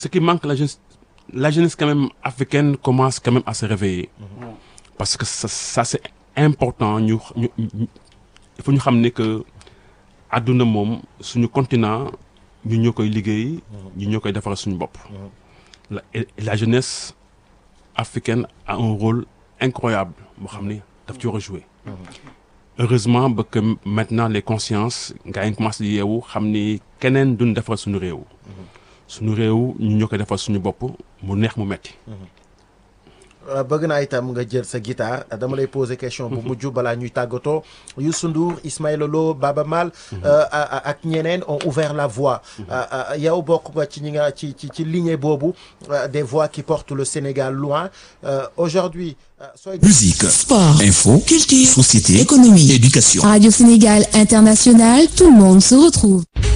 ce qui manque la jeunesse la jeunesse quand même africaine commence quand même à se réveiller parce que ça, ça c'est important ñu ñu ñu- il faut ñu xam ne que àdduna moom suñu continent ñu ñoo koy liggéey ñu ñoo koy defaral suñu bopp la et la jeunesse africaine a un rôle incroyable boo xam ne daf ci war a jouer heureusement ba que maintenant les consciences gars yi commencé di yeewu xam ni keneen duñ defar suñu réew suñu réew ñu ñoo koy defar suñu bopp mu neex mu metti Euh, bëgg naa itam nga jël sa guitare euh, dama lay poser question bu mujj balaa ñuy tàggatoo Youssou Ndour Ismaïla Lo Baba Maal euh, a- a- ak ñeneen ont ouvert la voie Euh, euh, yow bokk nga ci ñi nga ci ci ci lignée boobu euh, des voix qui portent le Sénégal loin Euh, aujourd'hui euh, sooy Musique, Sport, info, culture, société, économie, éducation. Radio Sénégal International, tout le monde se retrouve.